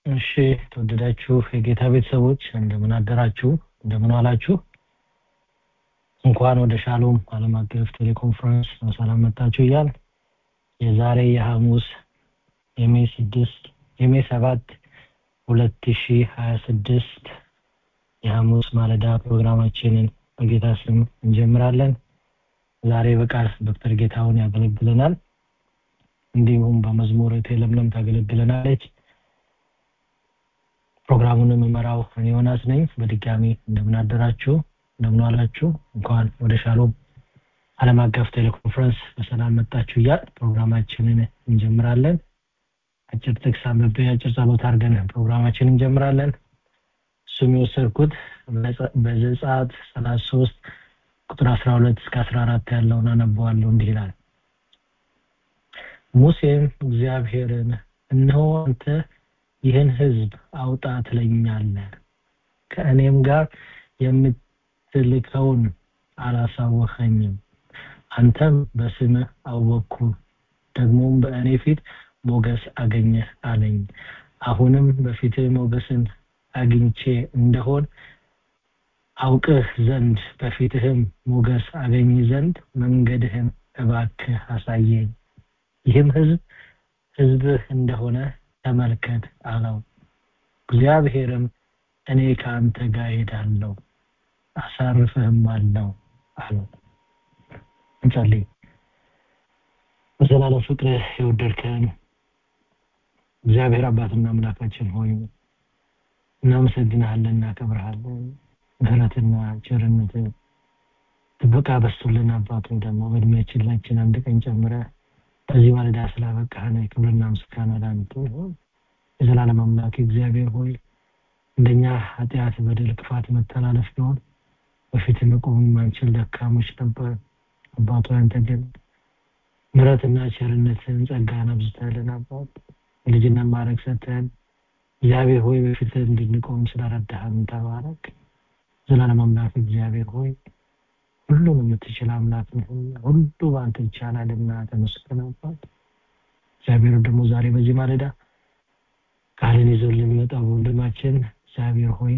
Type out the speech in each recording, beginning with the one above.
እሺ ተወደዳችሁ የጌታ ቤተሰቦች እንደምን አደራችሁ እንደምን ዋላችሁ እንኳን ወደ ሻሎም ዓለም አቀፍ ቴሌኮንፈረንስ በሰላም መጣችሁ እያል የዛሬ የሐሙስ የሜ ስድስት የሜ ሰባት ሁለት ሺ ሀያ ስድስት የሐሙስ ማለዳ ፕሮግራማችንን በጌታ ስም እንጀምራለን ዛሬ በቃል ዶክተር ጌታውን ያገለግለናል እንዲሁም በመዝሙር ለምለም ታገለግለናለች ፕሮግራሙን የምመራው እኔ ዮናስ ነኝ በድጋሚ እንደምን አደራችሁ እንደምን ዋላችሁ እንኳን ወደ ሻሎም ዓለም አቀፍ ቴሌኮንፈረንስ በሰላም መጣችሁ እያል ፕሮግራማችንን እንጀምራለን አጭር ጥቅስ አንብቤ አጭር ጸሎት አድርገን ፕሮግራማችንን እንጀምራለን እሱም የወሰድኩት በዘጸአት ሰላሳ ሶስት ቁጥር አስራ ሁለት እስከ አስራ አራት ያለውን አነበዋለሁ እንዲህ ይላል ሙሴም እግዚአብሔርን እነሆ አንተ ይህን ህዝብ አውጣ ትለኛለህ ከእኔም ጋር የምትልከውን አላሳወኸኝም አንተም በስምህ አወቅኩ ደግሞም በእኔ ፊት ሞገስ አገኘህ አለኝ አሁንም በፊትህ ሞገስን አግኝቼ እንደሆን አውቅህ ዘንድ በፊትህም ሞገስ አገኝ ዘንድ መንገድህን እባክህ አሳየኝ ይህም ህዝብ ህዝብህ እንደሆነ ተመልከት አለው እግዚአብሔርም እኔ ከአንተ ጋር ሄዳለሁ አሳርፍህም አለው አለው እንጸልይ በዘላለም ፍቅር የወደድከን እግዚአብሔር አባትና አምላካችን ሆይ እናመሰግንሃለን እናከብርሃለን ምህረትና ቸርነት ጥበቃ በስቶልን አባቶ ደግሞ በእድሜያችን ላችን አንድ ቀን ጨምረ በዚህ ማለዳ ስላበቃህን ክብርና ምስጋና ላንተ ይሁን የዘላለም አምላክ እግዚአብሔር ሆይ እንደኛ ኃጢአት በደል ክፋት መተላለፍ ቢሆን በፊት መቆም ማንችል ደካሞች ነበር አባቶ አንተ ግን ምረትና ቸርነትን ጸጋን አብዝተልን አባት ልጅነት ማድረግ ሰተን እግዚአብሔር ሆይ በፊት እንድንቆም ስለረዳህን ተባረክ ዘላለም አምላክ እግዚአብሔር ሆይ ሁሉን የምትችል አምላክ ሁሉ በአንተ ይቻላልና ተመስገን አባት እግዚአብሔር ደግሞ ዛሬ በዚህ ማለዳ ቃልን ይዘው ልንመጣው ወንድማችን እግዚአብሔር ሆይ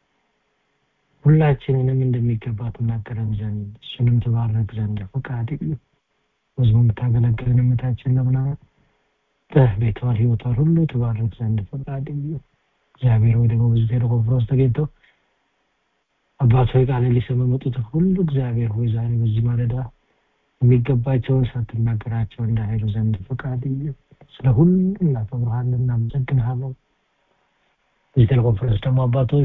ሁላችንንም እንደሚገባ ትናገረን ዘንድ እሱንም ትባረክ ዘንድ ፈቃድ ህዝቡ የምታገለግልን እምታችን ለምና ቤቷን ህይወቷን ሁሉ ትባረክ ዘንድ ፈቃድ እግዚአብሔር ወይ ደግሞ በዚህ ቴሌኮንፈረንስ ተገኝተው አባት ሆይ ቃል ሊሰሙ የመጡትን ሁሉ እግዚአብሔር ሆይ ዛሬ በዚህ ማለዳ የሚገባቸውን ሳትናገራቸው እንዳይሄዱ ዘንድ ፈቃድ ስለ ሁሉ እናከብርሃለን እናመሰግንሃለን በዚህ ቴሌኮንፈረንስ ደግሞ አባቶች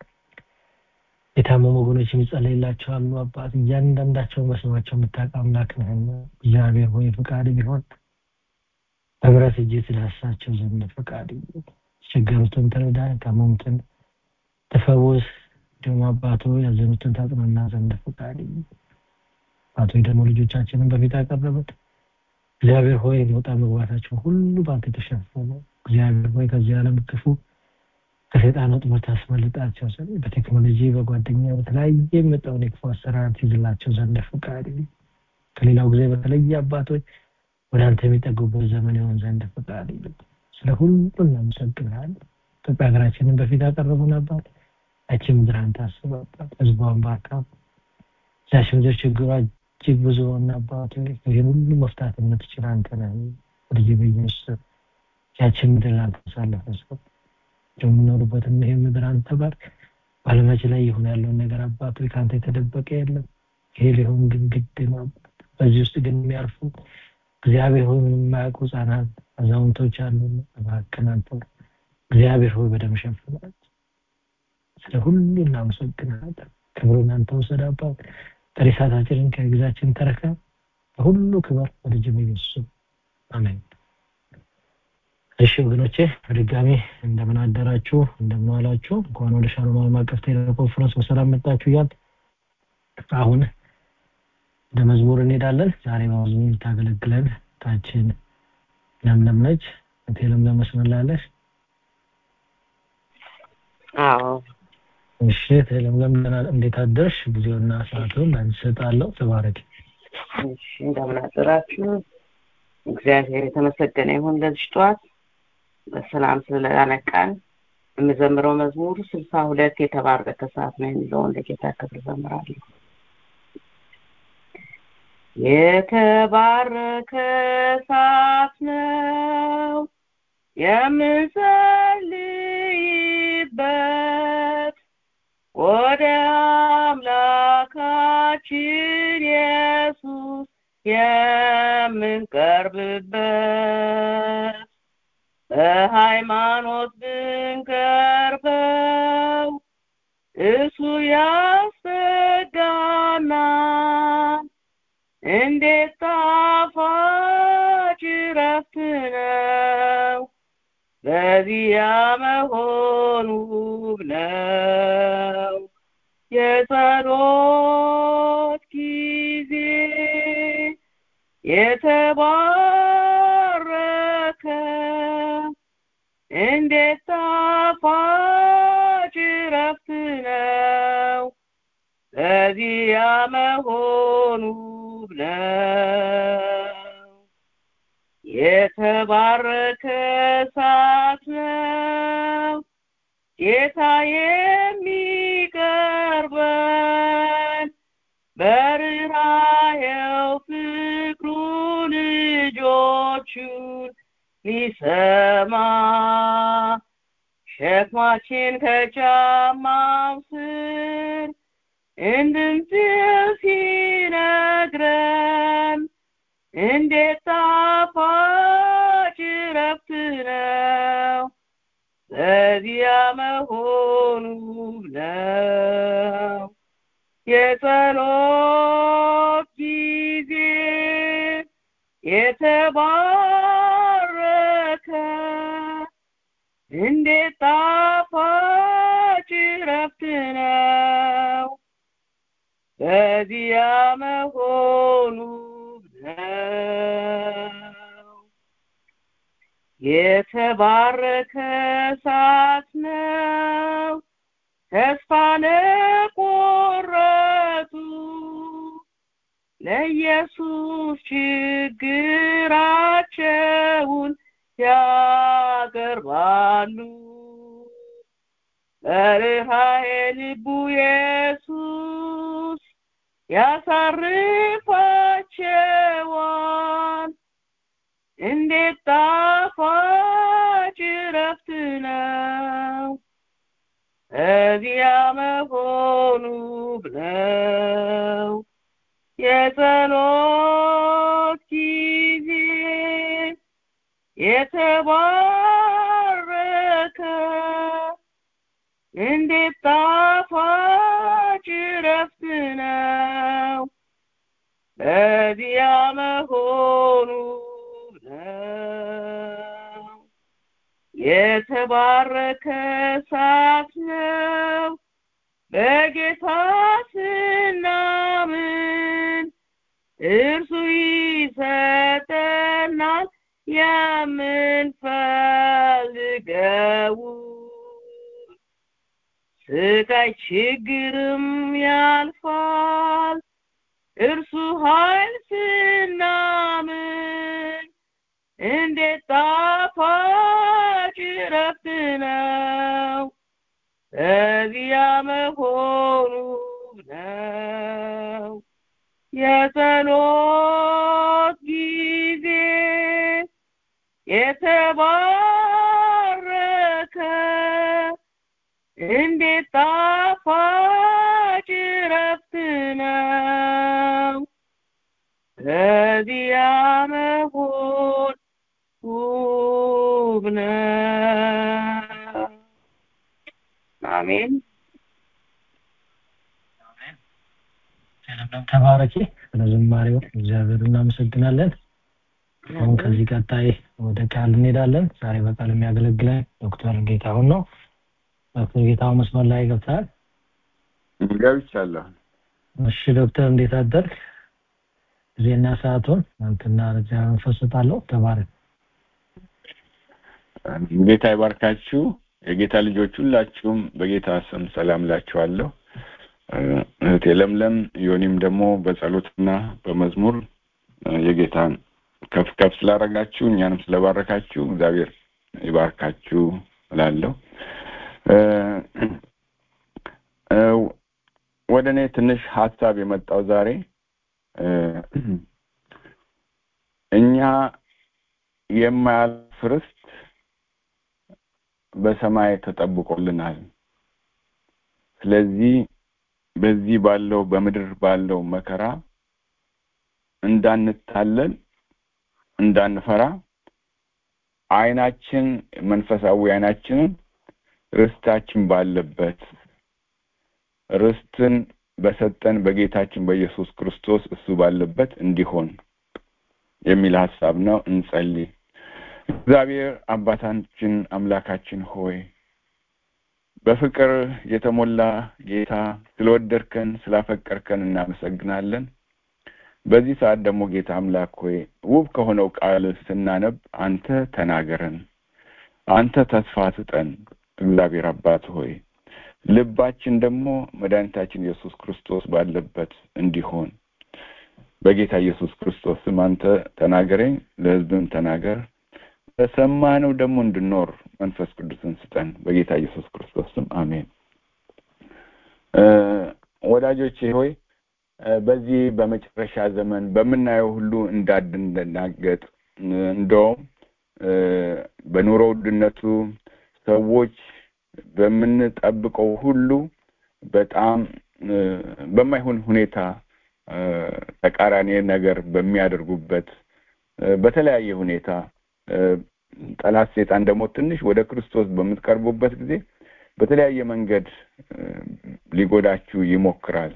የታመሙ ወገኖች የሚጸለይላቸው አሉ አባት እያንዳንዳቸው በስማቸው የምታውቅ አምላክ ነህና እግዚአብሔር ሆይ ፈቃድ ቢሆን በምረት እጅ ትዳሳቸው ዘንድ ፈቃድ የተቸገሩትን ትረዳ የታመሙትን ተፈውስ እንዲሁም አባቶ ያዘኑትን ታጽናና ዘንድ ፈቃድ አቶ ደግሞ ልጆቻችንን በፊት አቀረበት እግዚአብሔር ሆይ መውጣ መግባታቸው ሁሉ በአንተ የተሸፈነ እግዚአብሔር ሆይ ከዚህ ዓለም ክፉ ከሰይጣን ወጥመድ ታስመልጣቸው ዘንድ በቴክኖሎጂ በጓደኛ በተለያየ የመጣውን የክፉ አሰራር ትይዝላቸው ዘንድ ፈቃድ ከሌላው ጊዜ በተለየ አባቶች ወደ አንተ የሚጠጉበት ዘመን ይሆን ዘንድ ፈቃድ ስለ ሁሉ እናመሰግናለን ኢትዮጵያ ሀገራችንን በፊት ያቀረቡን አባት ያቺ ምድር አንተ አስባባት ህዝቧን ባርካ ያቺ ምድር ችግሯ እጅግ ብዙ ሆነ አባት ይህን ሁሉ መፍታት የምትችል አንተ ነህ ልጅ በኢየሱስ ያቺ ምድር አንተ አሳልፈ ሰው የምኖሩበትም ይሄ ምድር አንተ ባርክ በአለማችን ላይ ይሁን ያለውን ነገር አባቶ ከአንተ የተደበቀ የለም ይሄ ሊሆን ግን ግድ ነው በዚህ ውስጥ ግን የሚያርፉ እግዚአብሔር ሆይ ምንም የማያውቁ ህጻናት አዛውንቶች አሉ እባክህን አንተ እግዚአብሔር ሆይ በደም ሸፍናት ስለ ሁሉ እናመሰግናለን ክብሩን አንተ ውሰድ አባት ቀሪ ሰዓታችንን ከጊዜያችን ተረከ በሁሉ ክብር በልጅ ኢየሱስ አሜን እሺ ወገኖቼ በድጋሚ እንደምን አደራችሁ እንደምን ዋላችሁ እንኳን ወደ ሻሎም ዓለም አቀፍ ቴሌኮንፈረንስ በሰላም መጣችሁ እያል አሁን ወደ መዝሙር እንሄዳለን ዛሬ በመዝሙር ታገለግለን ታችን ለምለም ነች እቴ ለምለም መስመር ላለች አዎ እሺ እቴ ለምለም እንዴት አደርሽ ጊዜውና ሰዓቱን ላንቺ እሰጣለሁ ተባረክ እሺ እንደምን አደራችሁ እግዚአብሔር የተመሰገነ ይሁን ለዚህ ጠዋት በሰላም ስለላነቃን የምዘምረው መዝሙር ስልሳ ሁለት የተባረከ ሰዓት ነው የሚለውን ለጌታ ክብር ዘምራለሁ። የተባረከ ሰዓት ነው የምንጸልይበት ወደ አምላካችን ኢየሱስ የምንቀርብበት በሃይማኖት ብንቀርበው እሱ ያስጠጋናል። እንዴት ጣፋጭ ረፍት ነው በዚያ መሆኑ ውብ ነው። የጸሎት ጊዜ የተባረከ እንዴት ጣፋጭ ረፍት ነው በዚያ መሆኑ ውብ ነው። የተባረከ ሰዓት ነው ጌታ የሚቀርበን በርኅራኄው ፍቅሩ ልጆቹን ሊሰማ ሸክማችን ከጫማው ስር እንድንጥል ሲነግረን እንዴት ጣፋጭ ረፍት ነው በዚያ መሆኑ ነው። የጸሎት ጊዜ የተባረከ እንዴት ጣፋጭ ረፍት ነው በዚያ መሆኑ ነው። የተባረከ ሰዓት ነው ተስፋ ለቆረጡ ለኢየሱስ ችግራቸውን ያቀርባሉ። በርኅራኄ ልቡ ኢየሱስ ያሳርፋቸዋል። እንዴት ጣፋጭ ረፍት ነው እዚያ መሆኑ ነው። የጸሎት ጊዜ የተባረከ እንዴት ጣፋጭ ረፍት ነው በዚያ መሆኑ ነው። የተባረከ ሰዓት ነው በጌታ ስናምን እርሱ ይሰጠናል የምንፈልገው ስቃይ ችግርም ያልፋል እርሱ ኃይል ስናምን እንዴት ጣፋጭ ረፍት ነው በዚያ መሆኑ ነው። የጸሎት ጊዜ የተባረከ እንዴት ጣፋጭ ረፍት ነው በዚያ መሆን ውብ ነው። አሜን። ለምለም ተባረኪ። ስለ ዝማሬው እግዚአብሔር እናመሰግናለን። አሁን ከዚህ ቀጣይ ወደ ቃል እንሄዳለን። ዛሬ በቃል የሚያገለግለን ዶክተር ጌታሁን ነው። ዶክተር ጌታሁን መስመር ላይ ገብተሃል? ገብቻለሁ። እሺ ዶክተር እንዴት አደርግ? ጊዜና ሰዓቱን አንተና ለእግዚአብሔር መንፈስ እሰጣለሁ። ተባረክ። ጌታ ይባርካችሁ። የጌታ ልጆች ሁላችሁም በጌታ ስም ሰላም እላችኋለሁ። እህቴ ለምለም ዮኒም ደግሞ በጸሎትና በመዝሙር የጌታን ከፍ ከፍ ስላደረጋችሁ እኛንም ስለባረካችሁ እግዚአብሔር ይባርካችሁ እላለሁ። ወደ እኔ ትንሽ ሀሳብ የመጣው ዛሬ እኛ የማያልፍ ርስት በሰማይ ተጠብቆልናል። ስለዚህ በዚህ ባለው በምድር ባለው መከራ እንዳንታለል እንዳንፈራ አይናችን መንፈሳዊ አይናችንን ርስታችን ባለበት ርስትን በሰጠን በጌታችን በኢየሱስ ክርስቶስ እሱ ባለበት እንዲሆን የሚል ሀሳብ ነው። እንጸልይ። እግዚአብሔር አባታችን አምላካችን ሆይ በፍቅር የተሞላ ጌታ ስለወደድከን ስላፈቀርከን እናመሰግናለን። በዚህ ሰዓት ደግሞ ጌታ አምላክ ሆይ ውብ ከሆነው ቃል ስናነብ አንተ ተናገረን፣ አንተ ተስፋ ስጠን። እግዚአብሔር አባት ሆይ ልባችን ደግሞ መድኃኒታችን ኢየሱስ ክርስቶስ ባለበት እንዲሆን በጌታ ኢየሱስ ክርስቶስ ስም አንተ ተናገረኝ፣ ለሕዝብም ተናገር። በሰማነው ደግሞ እንድኖር መንፈስ ቅዱስን ስጠን። በጌታ ኢየሱስ ክርስቶስ ስም አሜን። ወዳጆቼ ሆይ በዚህ በመጨረሻ ዘመን በምናየው ሁሉ እንዳንደናገጥ እንደውም በኑሮ ውድነቱ ሰዎች በምንጠብቀው ሁሉ በጣም በማይሆን ሁኔታ ተቃራኒ ነገር በሚያደርጉበት በተለያየ ሁኔታ ጠላት ሴጣን ደግሞ ትንሽ ወደ ክርስቶስ በምትቀርቡበት ጊዜ በተለያየ መንገድ ሊጎዳችሁ ይሞክራል።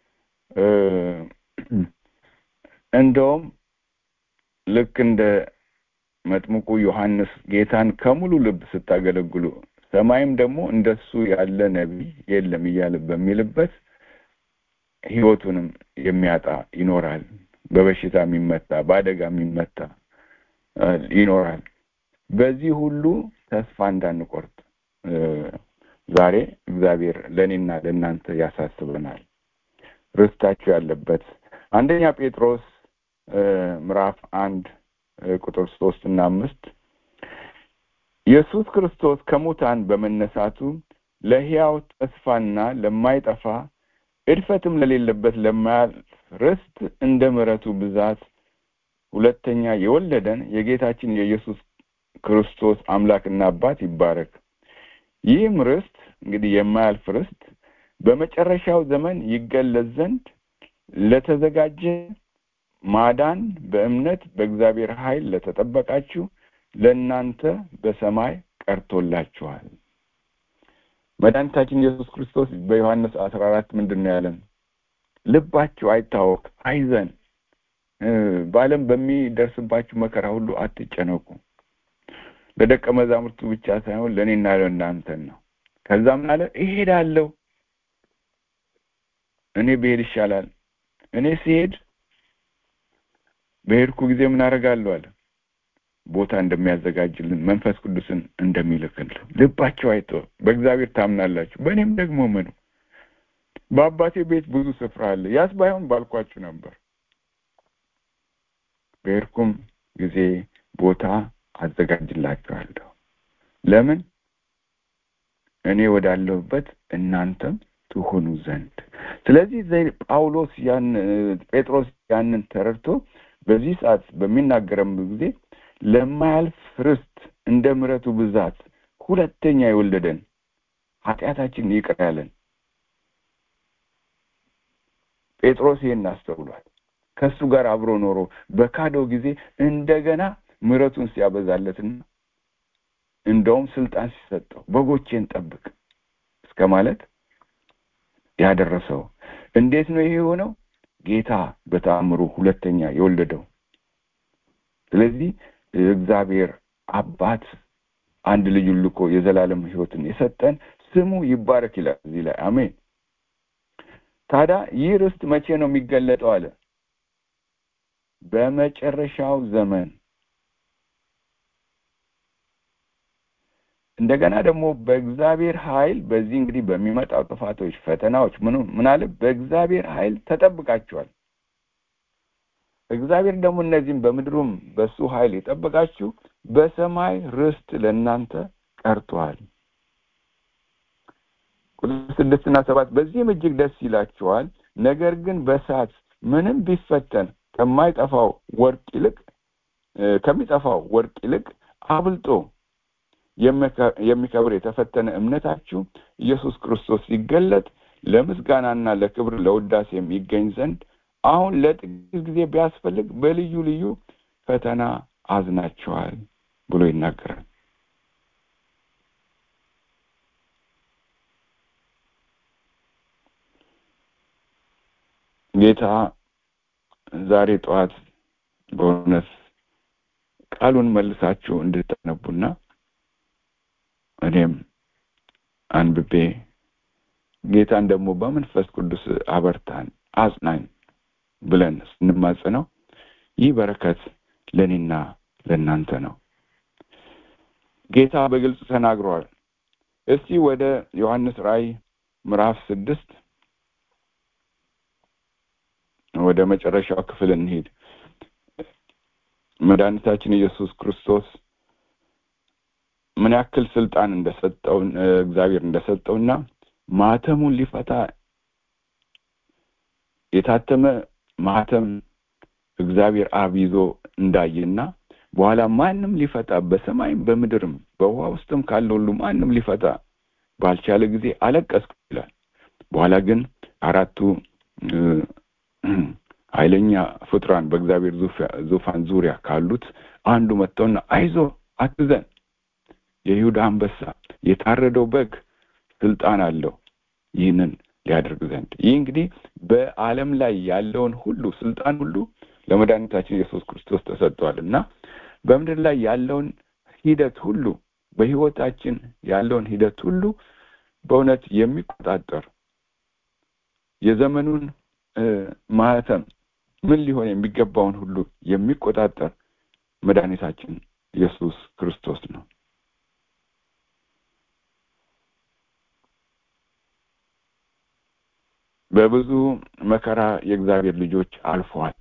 እንደውም ልክ እንደ መጥምቁ ዮሐንስ ጌታን ከሙሉ ልብ ስታገለግሉ ሰማይም ደግሞ እንደሱ ያለ ነቢይ የለም እያለ በሚልበት ሕይወቱንም የሚያጣ ይኖራል። በበሽታ የሚመታ በአደጋ የሚመታ ይኖራል። በዚህ ሁሉ ተስፋ እንዳንቆርጥ ዛሬ እግዚአብሔር ለእኔና ለእናንተ ያሳስበናል። ርስታችሁ ያለበት አንደኛ ጴጥሮስ ምዕራፍ አንድ ቁጥር ሶስት እና አምስት ኢየሱስ ክርስቶስ ከሙታን በመነሳቱ ለሕያው ተስፋና ለማይጠፋ እድፈትም ለሌለበት ለማያልፍ ርስት እንደ ምሕረቱ ብዛት ሁለተኛ የወለደን የጌታችን የኢየሱስ ክርስቶስ አምላክና አባት ይባረክ። ይህም ርስት እንግዲህ የማያልፍ ርስት በመጨረሻው ዘመን ይገለጽ ዘንድ ለተዘጋጀ ማዳን በእምነት በእግዚአብሔር ኃይል ለተጠበቃችሁ ለእናንተ በሰማይ ቀርቶላችኋል። መድኃኒታችን ኢየሱስ ክርስቶስ በዮሐንስ አስራ አራት ምንድን ነው ያለን? ልባችሁ አይታወክ፣ አይዘን፣ በዓለም በሚደርስባችሁ መከራ ሁሉ አትጨነቁ። ለደቀ መዛሙርቱ ብቻ ሳይሆን ለእኔና ለእናንተን ነው። ከዛ ምን አለ? እሄዳለሁ፣ እኔ ብሄድ ይሻላል። እኔ ሲሄድ በሄድኩ ጊዜ ምን አደርጋለሁ አለ ቦታ እንደሚያዘጋጅልን መንፈስ ቅዱስን እንደሚልክልን ልባቸው አይቶ በእግዚአብሔር ታምናላችሁ፣ በእኔም ደግሞ ምኑ በአባቴ ቤት ብዙ ስፍራ አለ፣ ያስ ባይሆን ባልኳችሁ ነበር። በሄድኩም ጊዜ ቦታ አዘጋጅላችኋለሁ። ለምን እኔ ወዳለሁበት እናንተም ትሆኑ ዘንድ። ስለዚህ ጳውሎስ ያን ጴጥሮስ ያንን ተረድቶ በዚህ ሰዓት በሚናገረም ጊዜ ለማያልፍ ርስት እንደ ምሕረቱ ብዛት ሁለተኛ የወለደን ኃጢአታችን ይቅር ያለን ጴጥሮስ ይሄን አስተውሏል። ከእሱ ጋር አብሮ ኖሮ በካደው ጊዜ እንደገና ምሕረቱን ሲያበዛለትና እንደውም ስልጣን ሲሰጠው በጎቼን ጠብቅ እስከ ማለት ያደረሰው እንዴት ነው ይሄ የሆነው? ጌታ በተአምሩ ሁለተኛ የወለደው። ስለዚህ እግዚአብሔር አባት አንድ ልጁን ልኮ የዘላለም ሕይወትን የሰጠን ስሙ ይባረክ ይላል እዚህ ላይ አሜን። ታዲያ ይህ ርስት መቼ ነው የሚገለጠው አለ? በመጨረሻው ዘመን እንደገና ደግሞ በእግዚአብሔር ኃይል በዚህ እንግዲህ በሚመጣው ጥፋቶች፣ ፈተናዎች ምን ምን አለ በእግዚአብሔር ኃይል ተጠብቃችኋል። እግዚአብሔር ደግሞ እነዚህም በምድሩም በሱ ኃይል የጠበቃችሁ በሰማይ ርስት ለእናንተ ቀርቷል። ቁጥር ስድስትና ሰባት በዚህም እጅግ ደስ ይላቸዋል። ነገር ግን በእሳት ምንም ቢፈተን ከማይጠፋው ወርቅ ይልቅ ከሚጠፋው ወርቅ ይልቅ አብልጦ የሚከብር የተፈተነ እምነታችሁ ኢየሱስ ክርስቶስ ሲገለጥ ለምስጋናና ለክብር ለውዳሴም ይገኝ ዘንድ አሁን ለጥቂት ጊዜ ቢያስፈልግ በልዩ ልዩ ፈተና አዝናችኋል ብሎ ይናገራል። ጌታ ዛሬ ጠዋት በእውነት ቃሉን መልሳችሁ እንድታነቡና እኔም አንብቤ ጌታን ደግሞ በመንፈስ ቅዱስ አበርታን አጽናኝ ብለን ስንማጽነው ይህ በረከት ለእኔና ለእናንተ ነው። ጌታ በግልጽ ተናግሯል። እስቲ ወደ ዮሐንስ ራእይ ምዕራፍ ስድስት ወደ መጨረሻው ክፍል እንሂድ። መድኃኒታችን ኢየሱስ ክርስቶስ ምን ያክል ስልጣን እንደሰጠው እግዚአብሔር እንደሰጠውና ማህተሙን ሊፈታ የታተመ ማህተም እግዚአብሔር አብ ይዞ እንዳየና በኋላ ማንም ሊፈታ በሰማይም በምድርም በውሃ ውስጥም ካለ ሁሉ ማንም ሊፈታ ባልቻለ ጊዜ አለቀስኩ ይላል። በኋላ ግን አራቱ ኃይለኛ ፍጡራን በእግዚአብሔር ዙፋን ዙሪያ ካሉት አንዱ መጥተውና አይዞ አትዘን፣ የይሁዳ አንበሳ የታረደው በግ ስልጣን አለው ይህንን ሊያደርግ ዘንድ። ይህ እንግዲህ በዓለም ላይ ያለውን ሁሉ ስልጣን ሁሉ ለመድኃኒታችን ኢየሱስ ክርስቶስ ተሰጥቷል እና በምድር ላይ ያለውን ሂደት ሁሉ በህይወታችን ያለውን ሂደት ሁሉ በእውነት የሚቆጣጠር የዘመኑን ማህተም ምን ሊሆን የሚገባውን ሁሉ የሚቆጣጠር መድኃኒታችን ኢየሱስ ክርስቶስ ነው። በብዙ መከራ የእግዚአብሔር ልጆች አልፈዋል።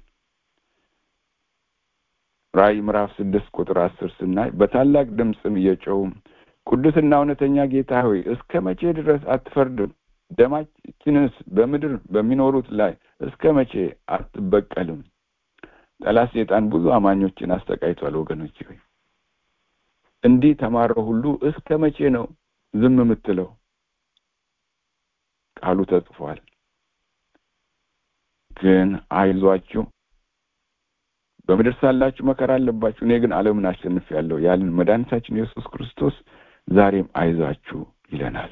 ራእይ ምዕራፍ ስድስት ቁጥር አስር ስናይ በታላቅ ድምፅም እየጮሁ ቅዱስና እውነተኛ ጌታ ሆይ እስከ መቼ ድረስ አትፈርድም? ደማችንስ በምድር በሚኖሩት ላይ እስከ መቼ አትበቀልም? ጠላት ሴጣን ብዙ አማኞችን አስተቃይቷል። ወገኖች ሆይ እንዲህ ተማረው ሁሉ እስከ መቼ ነው ዝም የምትለው? ቃሉ ተጽፏል። ግን አይዟችሁ በምድር ሳላችሁ መከራ አለባችሁ፣ እኔ ግን ዓለምን አሸንፌአለሁ ያለን መድኃኒታችን ኢየሱስ ክርስቶስ ዛሬም አይዟችሁ ይለናል።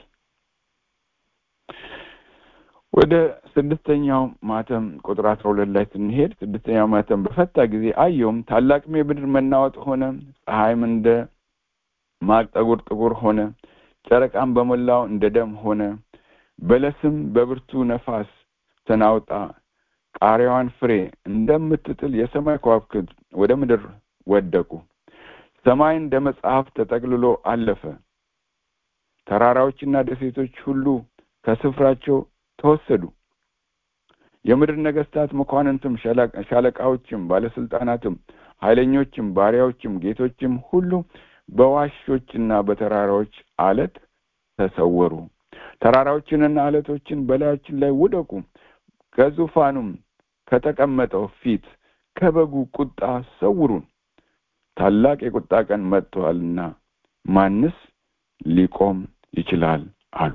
ወደ ስድስተኛው ማተም ቁጥር አስራ ሁለት ላይ ስንሄድ ስድስተኛው ማተም በፈታ ጊዜ አየውም፣ ታላቅም የምድር መናወጥ ሆነ፣ ፀሐይም እንደ ማቅ ጠጉር ጥቁር ሆነ፣ ጨረቃም በሞላው እንደ ደም ሆነ፣ በለስም በብርቱ ነፋስ ተናውጣ ቃሪያዋን ፍሬ እንደምትጥል የሰማይ ከዋክብት ወደ ምድር ወደቁ። ሰማይ እንደ መጽሐፍ ተጠቅልሎ አለፈ። ተራራዎችና ደሴቶች ሁሉ ከስፍራቸው ተወሰዱ። የምድር ነገስታት፣ መኳንንትም፣ ሻለቃዎችም፣ ባለስልጣናትም፣ ኃይለኞችም፣ ባሪያዎችም፣ ጌቶችም ሁሉ በዋሾችና በተራራዎች አለት ተሰወሩ። ተራራዎችንና አለቶችን በላያችን ላይ ውደቁ ከዙፋኑም ከተቀመጠው ፊት ከበጉ ቁጣ ሰውሩን፣ ታላቅ የቁጣ ቀን መጥተዋልና ማንስ ሊቆም ይችላል አሉ።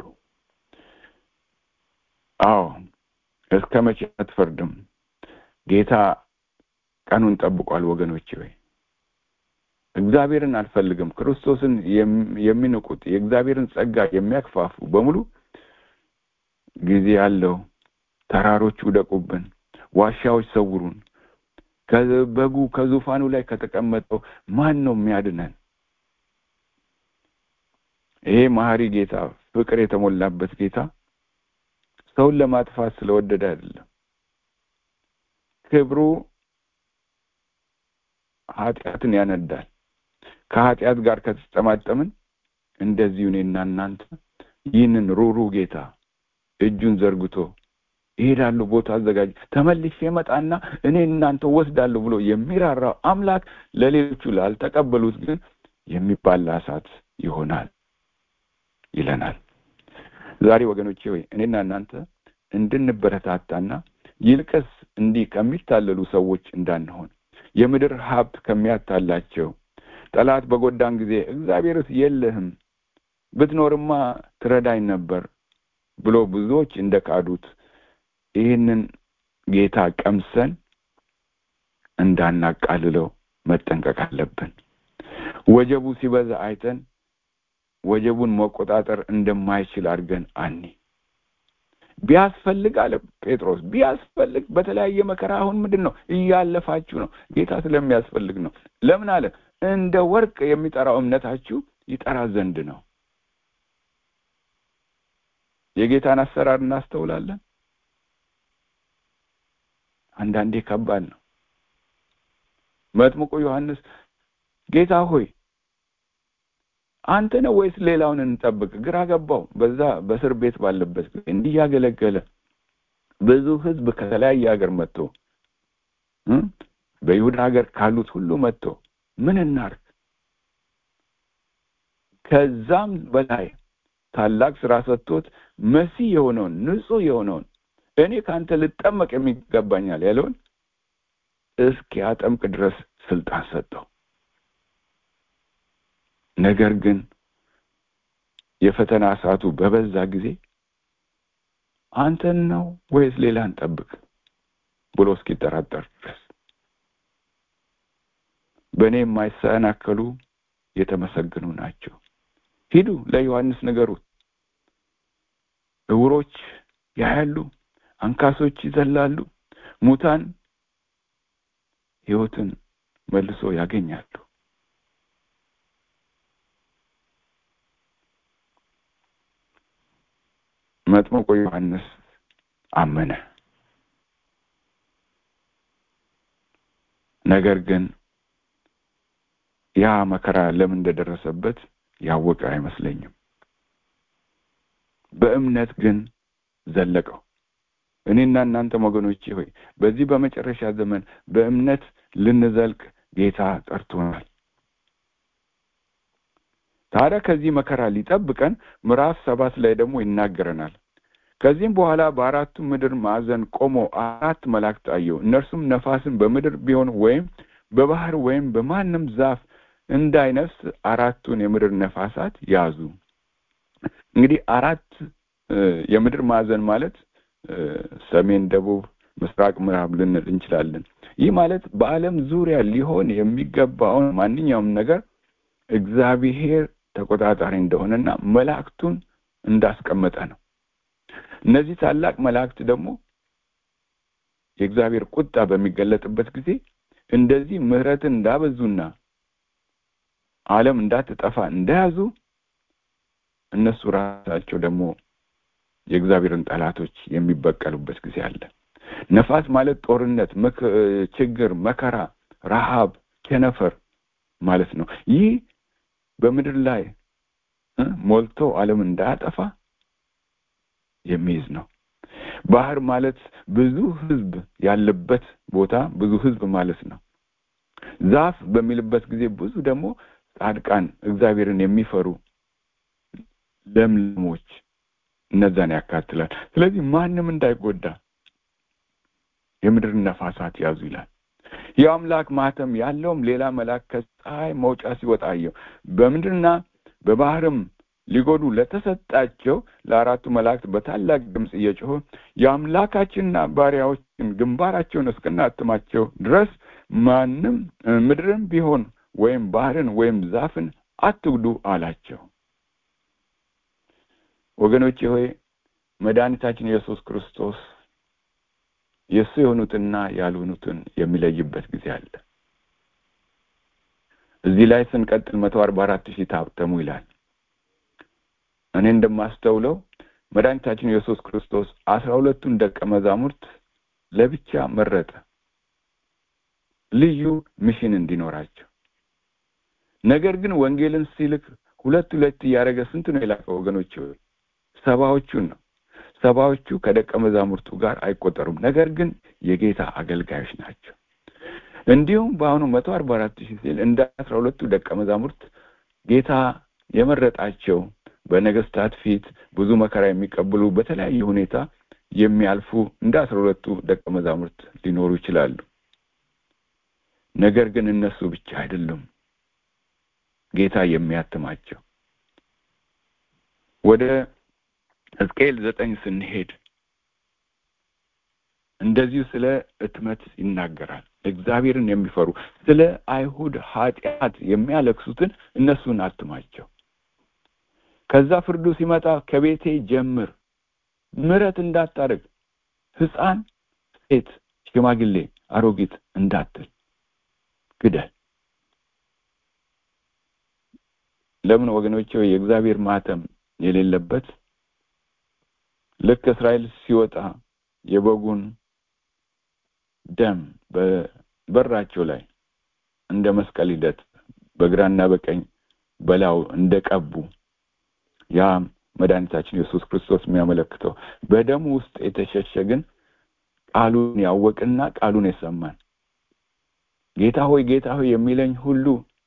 አዎ እስከ መቼ አትፈርድም? ጌታ ቀኑን ጠብቋል። ወገኖቼ ወይ እግዚአብሔርን አልፈልግም ክርስቶስን የሚንቁት የእግዚአብሔርን ጸጋ የሚያክፋፉ በሙሉ ጊዜ አለው። ተራሮች ውደቁብን፣ ዋሻዎች ሰውሩን፣ ከበጉ ከዙፋኑ ላይ ከተቀመጠው ማን ነው የሚያድነን? ይሄ መሐሪ ጌታ፣ ፍቅር የተሞላበት ጌታ ሰውን ለማጥፋት ስለወደደ አይደለም። ክብሩ ኃጢአትን ያነዳል። ከኃጢአት ጋር ከተጠማጠምን እንደዚሁ እኔና እናንተ ይህንን ሩሩ ጌታ እጁን ዘርግቶ ይሄዳለሁ ቦታ አዘጋጅ ተመልሼ መጣና እኔ እናንተ ወስዳለሁ ብሎ የሚራራው አምላክ ለሌሎቹ ላልተቀበሉት ግን የሚባላ እሳት ይሆናል ይለናል። ዛሬ ወገኖቼ ሆይ እኔና እናንተ እንድንበረታታና ይልቅስ እንዲህ ከሚታለሉ ሰዎች እንዳንሆን የምድር ሀብት ከሚያታላቸው ጠላት በጎዳን ጊዜ እግዚአብሔርስ የለህም ብትኖርማ ትረዳኝ ነበር ብሎ ብዙዎች እንደ ካዱት ይህንን ጌታ ቀምሰን እንዳናቃልለው መጠንቀቅ አለብን። ወጀቡ ሲበዛ አይተን ወጀቡን መቆጣጠር እንደማይችል አድርገን አኒ ቢያስፈልግ አለ ጴጥሮስ ቢያስፈልግ በተለያየ መከራ አሁን ምንድን ነው እያለፋችሁ ነው ጌታ ስለሚያስፈልግ ነው ለምን አለ እንደ ወርቅ የሚጠራው እምነታችሁ ይጠራ ዘንድ ነው የጌታን አሰራር እናስተውላለን አንዳንዴ ከባድ ነው መጥምቁ ዮሐንስ ጌታ ሆይ አንተ ነው ወይስ ሌላውን እንጠብቅ ግራ ገባው በዛ በእስር ቤት ባለበት ጊዜ እንዲህ ያገለገለ ብዙ ህዝብ ከተለያየ ሀገር መጥቶ በይሁዳ ሀገር ካሉት ሁሉ መጥቶ ምን እናርግ ከዛም በላይ ታላቅ ስራ ሰጥቶት መሲህ የሆነውን ንጹህ የሆነውን እኔ ከአንተ ልጠመቅ የሚገባኛል ያለውን እስኪያጠምቅ ድረስ ስልጣን ሰጠው ነገር ግን የፈተና ሰዓቱ በበዛ ጊዜ አንተን ነው ወይስ ሌላን ጠብቅ ብሎ እስኪጠራጠር ድረስ በእኔ የማይሰናከሉ የተመሰገኑ ናቸው ሂዱ ለዮሐንስ ነገሩት እውሮች ያያሉ አንካሶች ይዘላሉ ሙታን ህይወትን መልሶ ያገኛሉ መጥምቁ ዮሐንስ አመነ ነገር ግን ያ መከራ ለምን እንደደረሰበት ያወቀ አይመስለኝም በእምነት ግን ዘለቀው እኔና እናንተ ወገኖቼ ሆይ በዚህ በመጨረሻ ዘመን በእምነት ልንዘልቅ ጌታ ጠርቶናል ታዲያ ከዚህ መከራ ሊጠብቀን ምዕራፍ ሰባት ላይ ደግሞ ይናገረናል ከዚህም በኋላ በአራቱ ምድር ማዕዘን ቆሞ አራት መላእክት አየው እነርሱም ነፋስን በምድር ቢሆን ወይም በባህር ወይም በማንም ዛፍ እንዳይነፍስ አራቱን የምድር ነፋሳት ያዙ እንግዲህ አራት የምድር ማዕዘን ማለት ሰሜን ደቡብ ምስራቅ ምዕራብ ልንል እንችላለን ይህ ማለት በአለም ዙሪያ ሊሆን የሚገባውን ማንኛውም ነገር እግዚአብሔር ተቆጣጣሪ እንደሆነና መላእክቱን እንዳስቀመጠ ነው እነዚህ ታላቅ መላእክት ደግሞ የእግዚአብሔር ቁጣ በሚገለጥበት ጊዜ እንደዚህ ምህረትን እንዳበዙና አለም እንዳትጠፋ እንደያዙ እነሱ ራሳቸው ደግሞ የእግዚአብሔርን ጠላቶች የሚበቀሉበት ጊዜ አለ ነፋስ ማለት ጦርነት ችግር መከራ ረሃብ ቸነፈር ማለት ነው ይህ በምድር ላይ ሞልቶ አለም እንዳያጠፋ የሚይዝ ነው ባህር ማለት ብዙ ህዝብ ያለበት ቦታ ብዙ ህዝብ ማለት ነው ዛፍ በሚልበት ጊዜ ብዙ ደግሞ ጻድቃን እግዚአብሔርን የሚፈሩ ለምለሞች እነዛን ያካትላል ስለዚህ ማንም እንዳይጎዳ የምድር ነፋሳት ያዙ ይላል የአምላክ ማተም ያለውም ሌላ መልአክ ከፀሐይ መውጫ ሲወጣ አየው በምድርና በባህርም ሊጎዱ ለተሰጣቸው ለአራቱ መላእክት በታላቅ ድምፅ እየጮኸ የአምላካችንና ባሪያዎችን ግንባራቸውን እስክናትማቸው ድረስ ማንም ምድርን ቢሆን ወይም ባህርን ወይም ዛፍን አትጉዱ አላቸው ወገኖቼ ሆይ መድኃኒታችን ኢየሱስ ክርስቶስ የእሱ የሆኑትና ያልሆኑትን የሚለይበት ጊዜ አለ እዚህ ላይ ስንቀጥል መቶ አርባ አራት ሺህ ታተሙ ይላል እኔ እንደማስተውለው መድኃኒታችን ኢየሱስ ክርስቶስ አስራ ሁለቱን ደቀ መዛሙርት ለብቻ መረጠ ልዩ ሚሽን እንዲኖራቸው ነገር ግን ወንጌልን ሲልክ ሁለት ሁለት እያደረገ ስንት ነው የላከው ወገኖች ሰባዎቹን ነው ሰባዎቹ ከደቀ መዛሙርቱ ጋር አይቆጠሩም ነገር ግን የጌታ አገልጋዮች ናቸው እንዲሁም በአሁኑ መቶ አርባ አራት ሺህ ሲል እንደ አስራ ሁለቱ ደቀ መዛሙርት ጌታ የመረጣቸው በነገስታት ፊት ብዙ መከራ የሚቀበሉ በተለያየ ሁኔታ የሚያልፉ እንደ አስራ ሁለቱ ደቀ መዛሙርት ሊኖሩ ይችላሉ። ነገር ግን እነሱ ብቻ አይደሉም ጌታ የሚያትማቸው። ወደ ሕዝቅኤል ዘጠኝ ስንሄድ እንደዚሁ ስለ እትመት ይናገራል። እግዚአብሔርን የሚፈሩ ስለ አይሁድ ኃጢአት የሚያለቅሱትን እነሱን አትማቸው። ከዛ ፍርዱ ሲመጣ ከቤቴ ጀምር፣ ምሕረት እንዳታደርግ፣ ሕፃን፣ ሴት፣ ሽማግሌ፣ አሮጊት እንዳትል ግደል። ለምን ወገኖቼ የእግዚአብሔር ማተም የሌለበት ልክ እስራኤል ሲወጣ የበጉን ደም በበራቸው ላይ እንደ መስቀል ሂደት በግራና በቀኝ በላዩ እንደቀቡ ያ መድኃኒታችን ኢየሱስ ክርስቶስ የሚያመለክተው በደሙ ውስጥ የተሸሸግን ቃሉን ያወቅና ቃሉን የሰማን ጌታ ሆይ ጌታ ሆይ የሚለኝ ሁሉ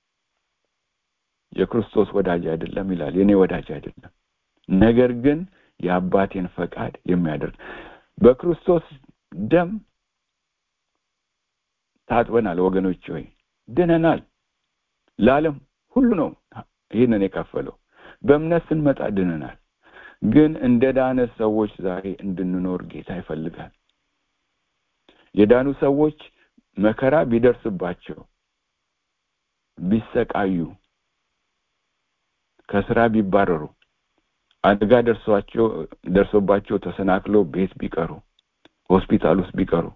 የክርስቶስ ወዳጅ አይደለም ይላል። የኔ ወዳጅ አይደለም፣ ነገር ግን የአባቴን ፈቃድ የሚያደርግ በክርስቶስ ደም ታጥበናል። ወገኖች ሆይ ድነናል። ለዓለም ሁሉ ነው ይህንን የከፈለው። በእምነት ስንመጣ ድነናል። ግን እንደ ዳነ ሰዎች ዛሬ እንድንኖር ጌታ ይፈልጋል። የዳኑ ሰዎች መከራ ቢደርስባቸው ቢሰቃዩ ከስራ ቢባረሩ አደጋ ደርሷቸው ደርሶባቸው ተሰናክለው ቤት ቢቀሩ ሆስፒታል ውስጥ ቢቀሩ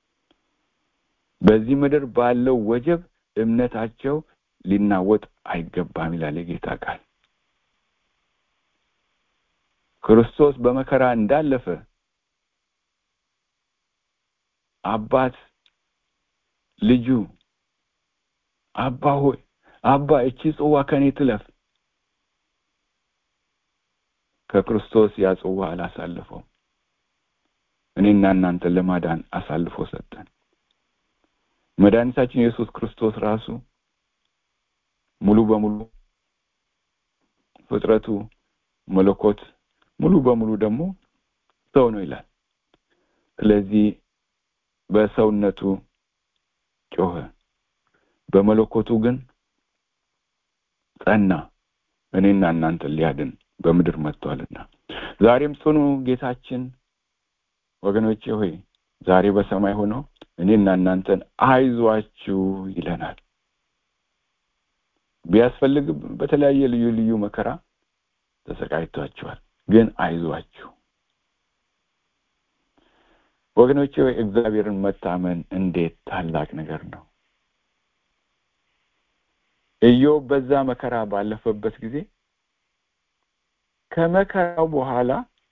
በዚህ ምድር ባለው ወጀብ እምነታቸው ሊናወጥ አይገባም ይላል የጌታ ቃል። ክርስቶስ በመከራ እንዳለፈ አባት ልጁ አባ ሆይ አባ እቺ ጽዋ ከኔ ትለፍ ከክርስቶስ ያ ጽዋ አላሳልፈው እኔና እናንተን ለማዳን አሳልፎ ሰጠን። መድኃኒታችን ኢየሱስ ክርስቶስ ራሱ ሙሉ በሙሉ ፍጥረቱ መለኮት ሙሉ በሙሉ ደግሞ ሰው ነው ይላል። ስለዚህ በሰውነቱ ጮኸ፣ በመለኮቱ ግን ጸና። እኔና እናንተን ሊያድን በምድር መጥቷልና ዛሬም ጽኑ ጌታችን ወገኖቼ ሆይ ዛሬ በሰማይ ሆኖ እኔና እናንተን አይዟችሁ ይለናል። ቢያስፈልግ በተለያየ ልዩ ልዩ መከራ ተሰቃይቷቸዋል፣ ግን አይዟችሁ ወገኖቼ ሆይ እግዚአብሔርን መታመን እንዴት ታላቅ ነገር ነው። ኢዮብ በዛ መከራ ባለፈበት ጊዜ ከመከራው በኋላ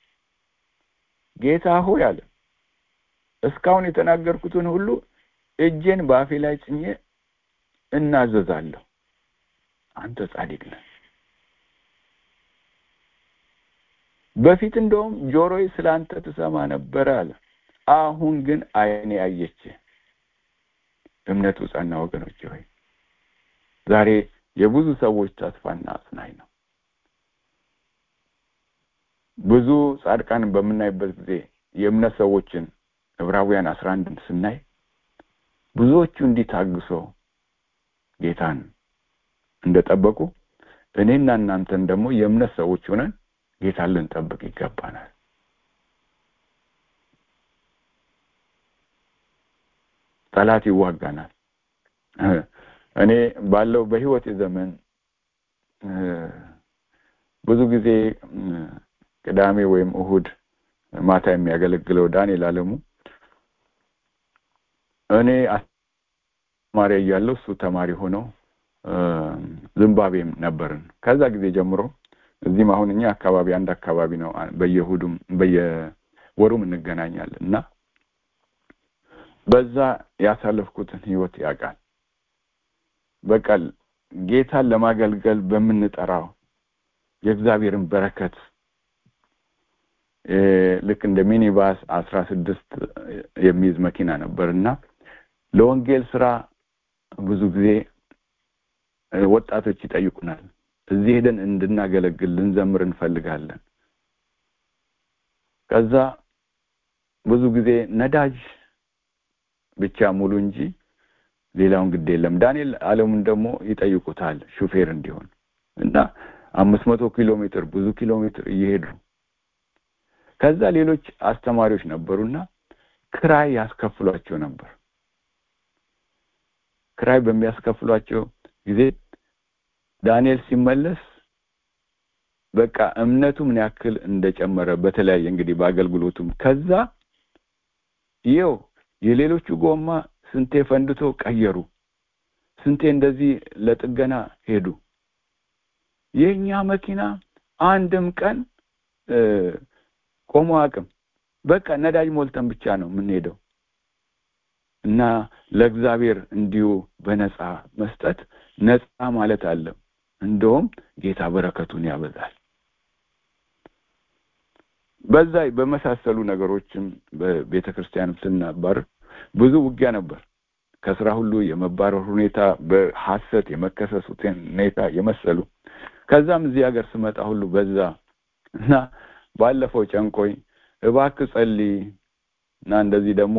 ጌታ ሆይ አለ እስካሁን የተናገርኩትን ሁሉ እጄን በአፌ ላይ ጭኜ እናዘዛለሁ። አንተ ጻድቅ ነህ። በፊት እንደውም ጆሮዬ ስለ አንተ ትሰማ ነበረ አለ። አሁን ግን ዓይኔ አየች። እምነቱ ጸና። ወገኖች ሆይ ዛሬ የብዙ ሰዎች ተስፋና አጽናኝ ነው። ብዙ ጻድቃንን በምናይበት ጊዜ የእምነት ሰዎችን ዕብራውያን አስራ አንድን ስናይ ብዙዎቹ እንዲህ ታግሰው ጌታን እንደጠበቁ እኔና እናንተን ደግሞ የእምነት ሰዎች ሆነን ጌታን ልንጠብቅ ይገባናል። ጠላት ይዋጋናል። እኔ ባለው በህይወት ዘመን ብዙ ጊዜ ቅዳሜ ወይም እሁድ ማታ የሚያገለግለው ዳንኤል አለሙ እኔ አስተማሪ እያለሁ እሱ ተማሪ ሆነው ዝምባብዌም ነበርን። ከዛ ጊዜ ጀምሮ እዚህም አሁን እኛ አካባቢ አንድ አካባቢ ነው። በየእሁዱም በየወሩም እንገናኛለን እና በዛ ያሳለፍኩትን ህይወት ያውቃል። በቃ ጌታን ለማገልገል በምንጠራው የእግዚአብሔርን በረከት ልክ እንደ ሚኒባስ አስራ ስድስት የሚይዝ መኪና ነበር እና ለወንጌል ስራ ብዙ ጊዜ ወጣቶች ይጠይቁናል። እዚህ ሄደን እንድናገለግል ልንዘምር እንፈልጋለን ከዛ ብዙ ጊዜ ነዳጅ ብቻ ሙሉ እንጂ ሌላውን ግድ የለም ዳንኤል አለሙን ደግሞ ይጠይቁታል ሹፌር እንዲሆን እና አምስት መቶ ኪሎ ሜትር ብዙ ኪሎ ሜትር እየሄዱ ከዛ ሌሎች አስተማሪዎች ነበሩና ክራይ ያስከፍሏቸው ነበር ክራይ በሚያስከፍሏቸው ጊዜ ዳንኤል ሲመለስ በቃ እምነቱ ምን ያክል እንደጨመረ በተለያየ እንግዲህ በአገልግሎቱም ከዛ ይው የሌሎቹ ጎማ ስንቴ ፈንድቶ ቀየሩ ስንቴ እንደዚህ ለጥገና ሄዱ የኛ መኪና አንድም ቀን ቆሞ አቅም በቃ ነዳጅ ሞልተን ብቻ ነው የምንሄደው እና ለእግዚአብሔር እንዲሁ በነፃ መስጠት ነፃ ማለት አለ እንደውም ጌታ በረከቱን ያበዛል በዛ በመሳሰሉ ነገሮችም በቤተ ክርስቲያን ስናባር ብዙ ውጊያ ነበር ከስራ ሁሉ የመባረር ሁኔታ በሐሰት የመከሰሱ ሁኔታ የመሰሉ ከዛም እዚህ ሀገር ስመጣ ሁሉ በዛ እና ባለፈው ጨንቆኝ እባክ ጸልይ እና እንደዚህ ደግሞ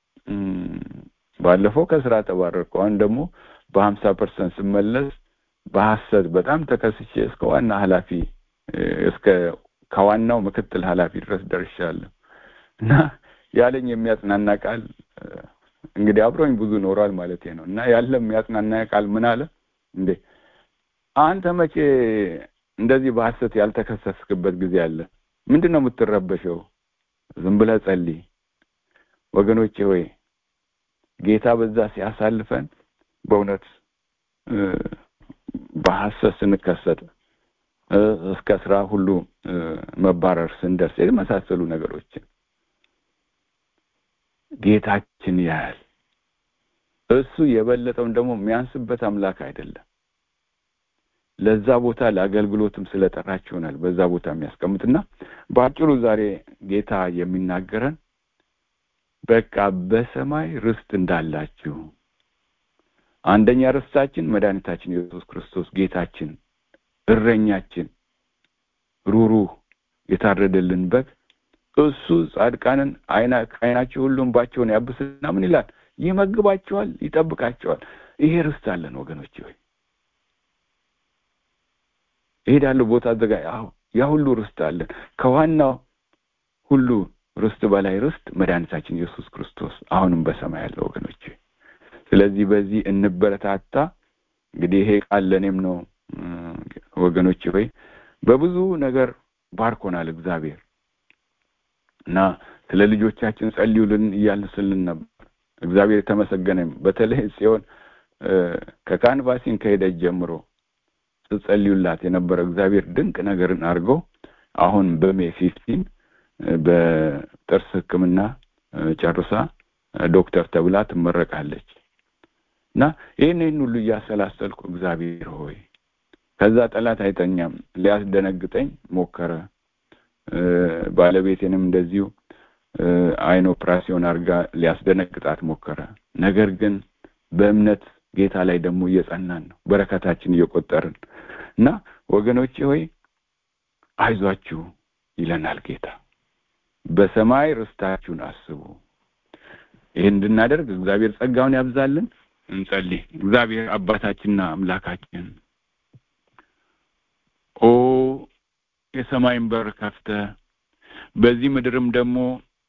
ባለፈው ከስራ ተባረርኩ አሁን ደግሞ በሀምሳ ፐርሰንት ስመለስ በሐሰት በጣም ተከስቼ እስከ ዋና ኃላፊ እስከ ከዋናው ምክትል ኃላፊ ድረስ ደርሻለሁ እና ያለኝ የሚያጽናና ቃል እንግዲህ አብሮኝ ብዙ ኖሯል ማለት ነው እና ያለ የሚያጽናና ቃል ምን አለ እንዴ አንተ መቼ እንደዚህ በሐሰት ያልተከሰስክበት ጊዜ አለ ምንድን ነው የምትረበሸው ዝም ብለህ ጸልይ ወገኖቼ ሆይ ጌታ በዛ ሲያሳልፈን በእውነት በሐሰት ስንከሰት እስከ ስራ ሁሉ መባረር ስንደርስ የመሳሰሉ ነገሮችን ጌታችን ያያል እሱ የበለጠውን ደግሞ የሚያንስበት አምላክ አይደለም ለዛ ቦታ ለአገልግሎትም ስለጠራች ይሆናል በዛ ቦታ የሚያስቀምጥና በአጭሩ ዛሬ ጌታ የሚናገረን በቃ በሰማይ ርስት እንዳላችሁ አንደኛ ርስታችን መድኃኒታችን ኢየሱስ ክርስቶስ ጌታችን እረኛችን ሩሩህ የታረደልን በግ እሱ ጻድቃንን አይና ከአይናቸው ሁሉ እንባቸውን ያብስና ምን ይላል ይመግባቸዋል ይጠብቃቸዋል ይሄ ርስት አለን ወገኖች ሆይ እሄዳለሁ ቦታ አዘጋ ያ ሁሉ ርስት አለን ከዋናው ሁሉ ርስት በላይ ርስት መድኃኒታችን ኢየሱስ ክርስቶስ አሁንም በሰማይ ያለ ወገኖች ስለዚህ በዚህ እንበረታታ እንግዲህ ይሄ ቃል ለእኔም ነው ወገኖች ሆይ በብዙ ነገር ባርኮናል እግዚአብሔር እና ስለ ልጆቻችን ጸልዩልን እያልን ስልን ነበር እግዚአብሔር የተመሰገነም በተለይ ጽዮን ከካንቫሲን ከሄደች ጀምሮ ስትጸልዩላት የነበረ እግዚአብሔር ድንቅ ነገርን አድርጎ አሁን በሜ ፊፍቲን በጥርስ ህክምና ጨርሳ ዶክተር ተብላ ትመረቃለች እና ይህን ይህን ሁሉ እያሰላሰልኩ እግዚአብሔር ሆይ ከዛ ጠላት አይተኛም ሊያስደነግጠኝ ሞከረ ባለቤቴንም እንደዚሁ አይን ኦፕራሲዮን አድርጋ ሊያስደነግጣት ሞከረ ነገር ግን በእምነት ጌታ ላይ ደግሞ እየጸናን ነው በረከታችን እየቆጠርን እና ወገኖቼ ሆይ አይዟችሁ ይለናል ጌታ በሰማይ ርስታችሁን አስቡ ይህን እንድናደርግ እግዚአብሔር ጸጋውን ያብዛልን እንጸልይ እግዚአብሔር አባታችንና አምላካችን ኦ የሰማይን በር ከፍተ በዚህ ምድርም ደግሞ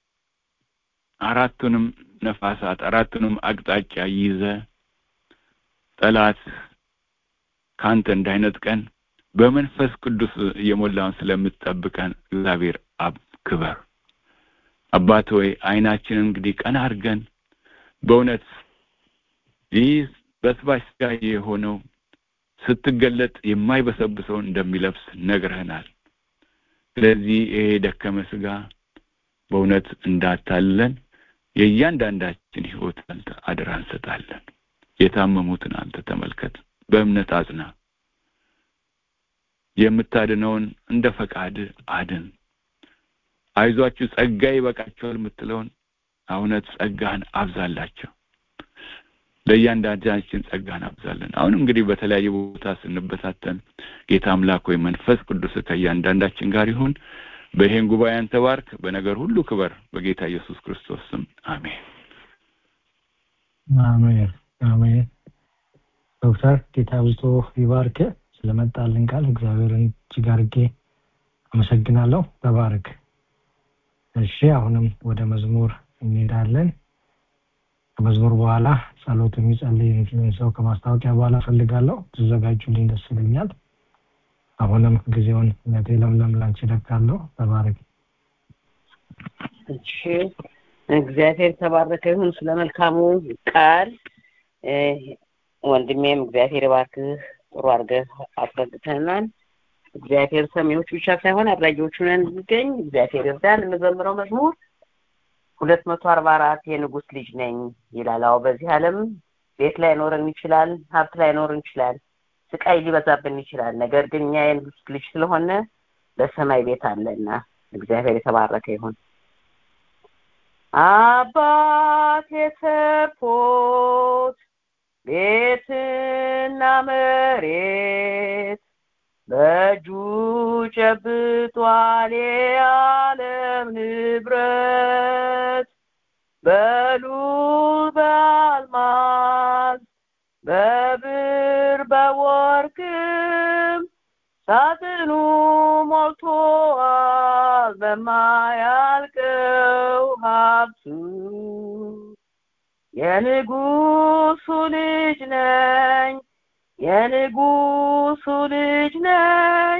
አራቱንም ነፋሳት አራቱንም አቅጣጫ ይዘ ጠላት ካንተ እንዳይነጥቀን በመንፈስ ቅዱስ እየሞላውን ስለምትጠብቀን እግዚአብሔር አብ ክበር አባት ሆይ አይናችን እንግዲህ ቀና አድርገን በእውነት ይህ በስባሽ ስጋ የሆነው ስትገለጥ የማይበሰብሰውን እንደሚለብስ ነግረህናል ስለዚህ ይሄ ደከመ ስጋ በእውነት እንዳታለን የእያንዳንዳችን ህይወት አንተ አደራ እንሰጣለን የታመሙትን አንተ ተመልከት በእምነት አጽና የምታድነውን እንደ ፈቃድ አድን አይዟችሁ ጸጋ ይበቃቸዋል የምትለውን እውነት ጸጋህን አብዛላቸው ለእያንዳንዳችን ጸጋ እናብዛለን። አሁን እንግዲህ በተለያየ ቦታ ስንበታተን ጌታ አምላክ ወይ መንፈስ ቅዱስ ከእያንዳንዳችን ጋር ይሁን። በይሄን ጉባኤ አንተ ባርክ፣ በነገር ሁሉ ክበር፣ በጌታ ኢየሱስ ክርስቶስ ስም አሜን። አሜን አሜን። ዶክተር ጌታ ብዝቶ ይባርክ። ስለመጣልን ቃል እግዚአብሔርን እጅግ አድርጌ አመሰግናለሁ። ተባረክ። እሺ አሁንም ወደ መዝሙር እንሄዳለን። ከመዝሙር በኋላ ጸሎት የሚጸልይ ሰው ከማስታወቂያ በኋላ ፈልጋለሁ። ትዘጋጁልኝ ደስ ይለኛል። አሁንም ጊዜውን ነቴ ለምለም ላንቺ እለቃለሁ። ተባረክ። እሺ እግዚአብሔር የተባረከ ይሁን ስለ መልካሙ ቃል ወንድሜም እግዚአብሔር ባርክህ ጥሩ አድርገህ አስረድተናል እግዚአብሔር ሰሚዎች ብቻ ሳይሆን አድራጊዎቹን እንድንገኝ እግዚአብሔር ይርዳን የምዘምረው መዝሙር ሁለት መቶ አርባ አራት የንጉስ ልጅ ነኝ ይላል አዎ በዚህ ዓለም ቤት ላይኖረን ይችላል ሀብት ላይኖረን ይችላል ስቃይ ሊበዛብን ይችላል ነገር ግን እኛ የንጉስ ልጅ ስለሆነ በሰማይ ቤት አለና እግዚአብሔር የተባረከ ይሁን አባቴ ሰጥቶት ቤትና መሬት በእጁ ጨብጧል የዓለም ንብረት በሉል በአልማዝ በብር በወርቅም ሳጥኑ ሞልቶአል በማያልቀው ሀብቱ የንጉሱ ልጅ ነኝ የንጉሱ ልጅ ነኝ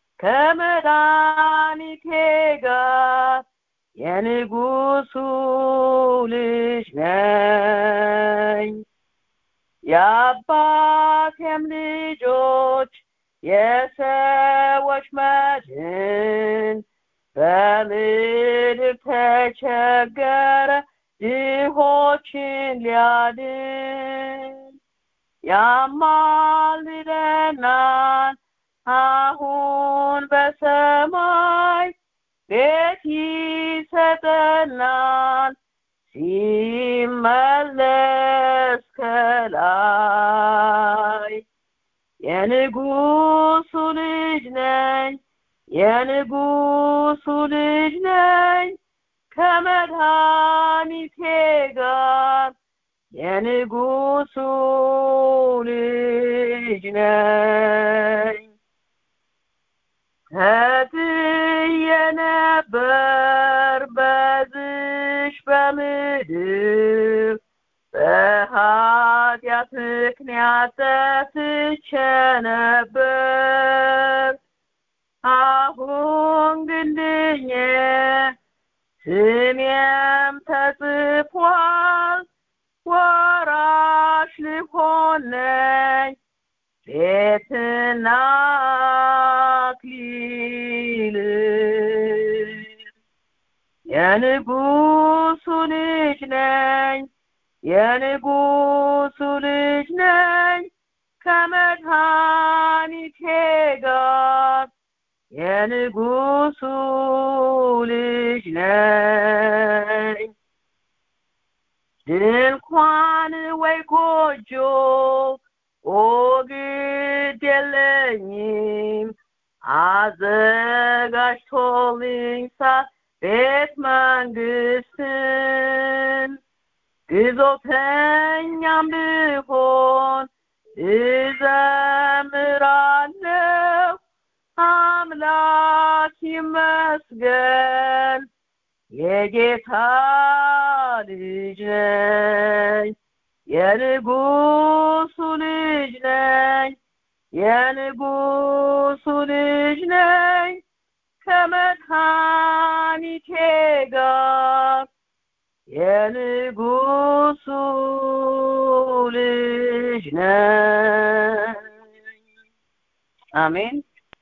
ከመድኃኒቴ ጋር የንጉሱ ልጅ ነኝ የአባቴም ልጆች የሰዎች መድን በምድር ተቸገረ ድሆችን ሊያድን ያማልደናል አሁን በሰማይ ቤት ይሰጠናል ሲመለስ ከላይ የንጉሱ ልጅ ነኝ የንጉሱ ልጅ ነኝ ከመድኃኒቴ ጋር የንጉሱ ልጅ ነኝ ተጥዬ ነበር በዝሽ በምድር በኃጢአት ምክንያት ጠፍቼ ነበር አሁን ግን ድኜ ስሜም ተጽፏል ወራሽ ልሆን ነኝ ቤትና አክሊል የንጉሱ ልጅ ነኝ የንጉሱ ልጅ ነኝ ከመድኃኒቴ ጋር የንጉሱ ልጅ ነኝ ድንኳን ወይ ጎጆ ኦ ግድ የለኝም አዘጋጅቶልኝ ሳት ቤት መንግስትን ግዞተኛም ብሆን እዘምራለሁ አምላክ ይመስገን የጌታ ልጅ ነኝ የንጉሱ ልጅ ነኝ የንጉሱ ልጅ ነኝ ከመድኃኒቴ ጋር የንጉሱ ልጅ ነኝ አሜን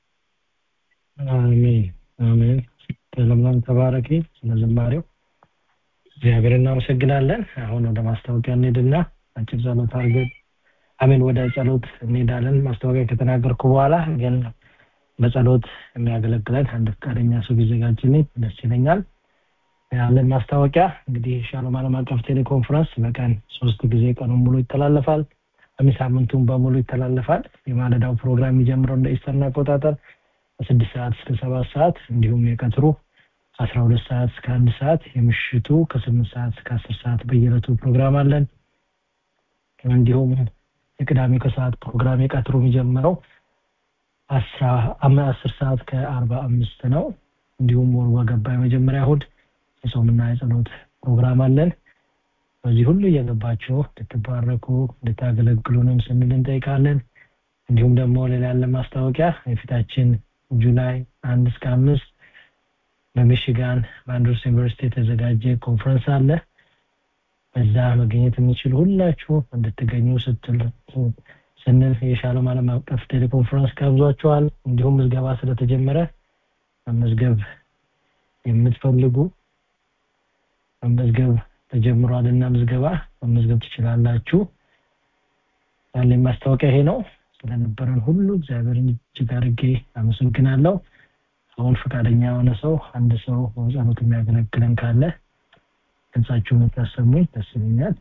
አሜን አሜን ለምለም ተባረኪ ስለ ዝማሬው እግዚአብሔር እናመሰግናለን አሁን ወደ ማስታወቂያ እንሄድና አጭር ጸሎት አድርገን አሜን ወደ ጸሎት እንሄዳለን ማስታወቂያ ከተናገርኩ በኋላ ግን በጸሎት የሚያገለግለን አንድ ፈቃደኛ ሰው ቢዘጋጅልኝ ደስ ይለኛል ያለን ማስታወቂያ እንግዲህ ሻሎም ዓለም አቀፍ ቴሌኮንፈረንስ በቀን ሶስት ጊዜ ቀኑን ሙሉ ይተላለፋል። ሳምንቱን በሙሉ ይተላለፋል። የማለዳው ፕሮግራም የሚጀምረው እንደ ኢስተርን አቆጣጠር ከስድስት ሰዓት እስከ ሰባት ሰዓት እንዲሁም የቀትሩ ከአስራ ሁለት ሰዓት እስከ አንድ ሰዓት የምሽቱ ከስምንት ሰዓት እስከ አስር ሰዓት በየዕለቱ ፕሮግራም አለን። እንዲሁም የቅዳሜ ከሰዓት ፕሮግራም የቀትሩ የሚጀምረው አስራ አስር ሰዓት ከአርባ አምስት ነው። እንዲሁም ወር በገባ የመጀመሪያ እሁድ የጾምና የጸሎት ፕሮግራም አለን። በዚህ ሁሉ እየገባችሁ እንድትባረኩ እንድታገለግሉንም ስንል እንጠይቃለን። እንዲሁም ደግሞ ሌላ ያለ ማስታወቂያ የፊታችን ጁላይ አንድ እስከ አምስት በሚሽጋን በአንድሮስ ዩኒቨርሲቲ የተዘጋጀ ኮንፈረንስ አለ። በዛ መገኘት የሚችሉ ሁላችሁ እንድትገኙ ስትል ስንል የሻሎም ዓለም አቀፍ ቴሌኮንፈረንስ ጋብዟችኋል። እንዲሁም ምዝገባ ስለተጀመረ መመዝገብ የምትፈልጉ መመዝገብ ተጀምሯል እና ምዝገባ መመዝገብ ትችላላችሁ። ያለኝ ማስታወቂያ ይሄ ነው። ስለነበረን ሁሉ እግዚአብሔርን እጅግ አድርጌ አመሰግናለሁ። አሁን ፈቃደኛ የሆነ ሰው አንድ ሰው በጸሎት የሚያገለግለን ካለ ድምጻችሁን የምታሰሙኝ ደስ ይለኛል።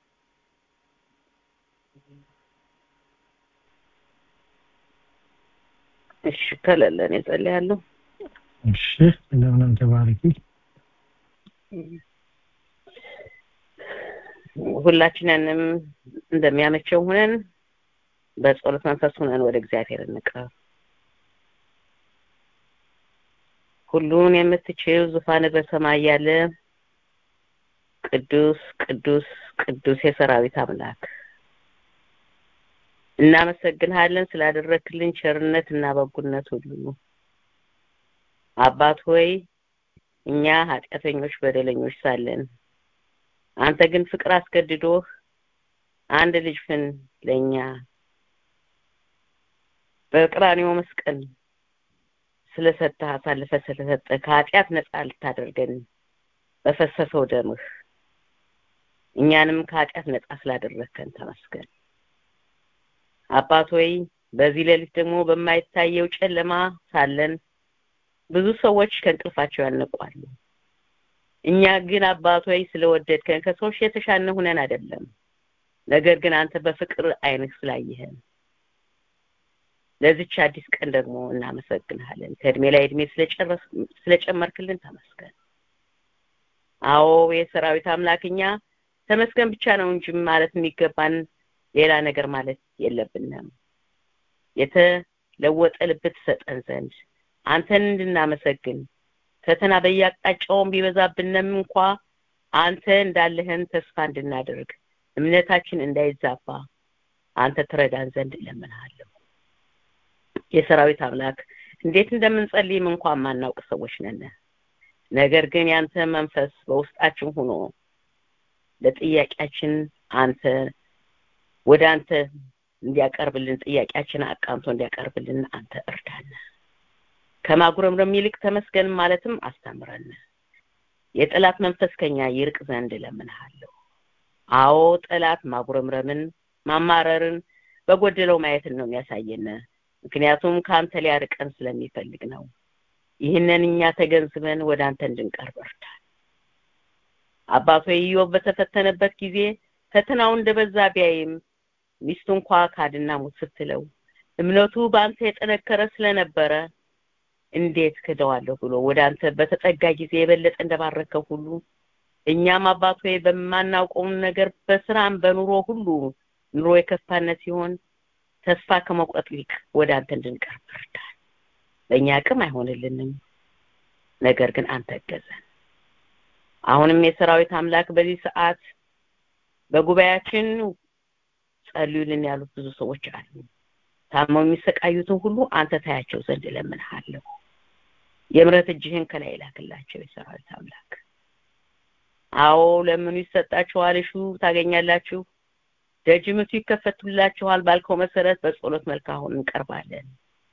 እሺ ከሌለን እጸልያለሁ። እሺ እንደምንም ተባረኪ። ሁላችንንም እንደሚያመቸው ሁነን በጸሎት መንፈስ ሁነን ወደ እግዚአብሔር እንቅረብ። ሁሉን የምትችል ዙፋን በሰማይ ያለ ቅዱስ ቅዱስ ቅዱስ የሰራዊት አምላክ እናመሰግንሃለን ስላደረክልን ቸርነት እና በጎነት ሁሉ። አባት ሆይ እኛ ኃጢአተኞች በደለኞች ሳለን አንተ ግን ፍቅር አስገድዶህ አንድ ልጅህን ለእኛ በቀራንዮ መስቀል ስለሰጠህ አሳልፈ ስለሰጠ ከኃጢአት ነፃ ልታደርገን በፈሰሰው ደምህ እኛንም ከኃጢአት ነፃ ስላደረግከን ተመስገን። አባት ሆይ በዚህ ሌሊት ደግሞ በማይታየው ጨለማ ሳለን ብዙ ሰዎች ከእንቅልፋቸው ያነቋሉ። እኛ ግን አባት ሆይ ስለወደድከን ከሰዎች የተሻለ ሁነን አይደለም፣ ነገር ግን አንተ በፍቅር አይንህ ስላየህን ለዚች አዲስ ቀን ደግሞ እናመሰግንሃለን። ከእድሜ ላይ እድሜ ስለጨረስ ስለጨመርክልን ተመስገን። አዎ የሰራዊት አምላክ እኛ ተመስገን ብቻ ነው እንጂ ማለት የሚገባን ሌላ ነገር ማለት የለብንም። የተለወጠ ልብ ትሰጠን ዘንድ አንተን እንድናመሰግን ፈተና በየአቅጣጫውን ቢበዛብንም እንኳ አንተ እንዳለህን ተስፋ እንድናደርግ እምነታችን እንዳይዛባ አንተ ትረዳን ዘንድ እለምንሃለሁ። የሰራዊት አምላክ እንዴት እንደምንጸልይም እንኳን ማናውቅ ሰዎች ነን። ነገር ግን ያንተ መንፈስ በውስጣችን ሆኖ ለጥያቄያችን አንተ ወደ አንተ እንዲያቀርብልን ጥያቄያችን አቃንቶ እንዲያቀርብልን አንተ እርዳን። ከማጉረምረም ይልቅ ተመስገን ማለትም አስተምረን። የጠላት መንፈስ ከኛ ይርቅ ዘንድ እለምንሃለሁ። አዎ ጠላት ማጉረምረምን፣ ማማረርን፣ በጎደለው ማየትን ነው የሚያሳየን። ምክንያቱም ከአንተ ሊያርቀን ስለሚፈልግ ነው። ይህንን እኛ ተገንዝበን ወደ አንተ እንድንቀርብ እርዳን። አባቶ ኢዮብ በተፈተነበት ጊዜ ፈተናው እንደበዛ ቢያይም ሚስቱ እንኳ ካድና ሙት ስትለው እምነቱ በአንተ የጠነከረ ስለነበረ እንዴት ክደዋለሁ ብሎ ወደ አንተ በተጠጋ ጊዜ የበለጠ እንደባረከው ሁሉ እኛም አባት ሆይ በማናውቀውን ነገር በስራም በኑሮ ሁሉ ኑሮ የከፋነት ሲሆን ተስፋ ከመቁረጥ ይልቅ ወደ አንተ እንድንቀርብ እርዳን። በእኛ አቅም አይሆንልንም፣ ነገር ግን አንተ እገዘን። አሁንም የሰራዊት አምላክ በዚህ ሰዓት በጉባኤያችን ጸልዩልን ያሉት ብዙ ሰዎች አሉ። ታመው የሚሰቃዩትን ሁሉ አንተ ታያቸው ዘንድ እለምንሃለሁ። የምሕረት እጅህን ከላይ ላክላቸው የሰራዊት አምላክ። አዎ ለምኑ ይሰጣችኋል፣ እሹ ታገኛላችሁ፣ ደጅ ምቱ ይከፈቱላችኋል ባልከው መሰረት በጸሎት መልክ አሁን እንቀርባለን።